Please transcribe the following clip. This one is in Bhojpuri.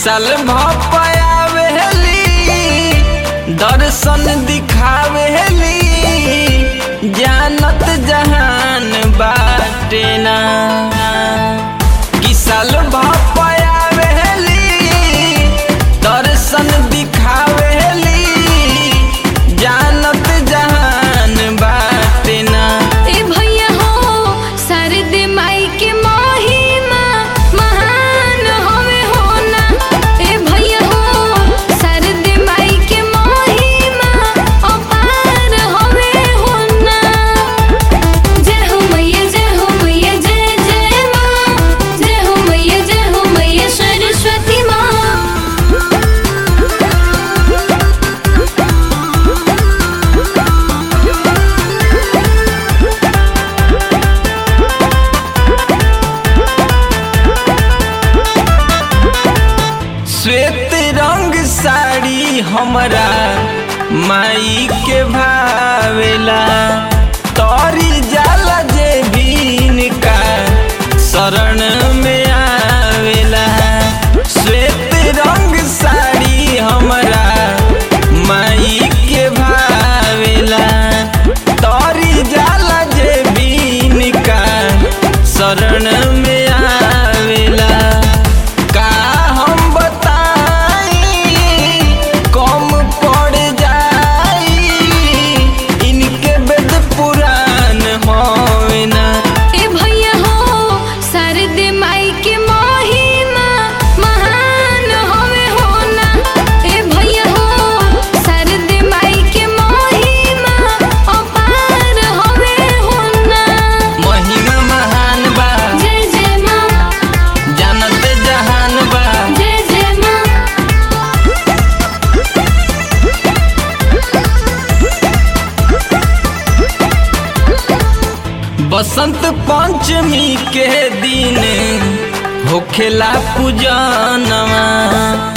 साल भपयावेली दर्शन दिखावेली जानत जहान बाटे ना कि साल भपयावेली दर्शन दिखावेली जानत जहान बाटे ना ए भैया हो शारदे माई के महिमा महान हवे होना ए भैया हो शारदे माई के महिमा अपार हवे होना जय हो मैया जय हो मैया जय जय माँ जय हो मैया जय हो मैया सरस्वती माँ श्वेत रंग साड़ी हमरा माई के भावेला तोरी जाला जे बीन का शरण में आवेला श्वेत रंग साड़ी हमरा माई के भावेला तोरी जाला जे बीन का शरण में आवेला का हम बताई कम पड़ जाई इनके वेद पुराण होवे ना ए भैया हो शारदे माई के महिमा महान हवे होना ए भैया हो शारदे माई के महिमा अपार हवे होना महिमा महान बा जय जय माँ जानत जहान बा जय जय माँ बसंत पंचमी के दिन होखेला पूजनवा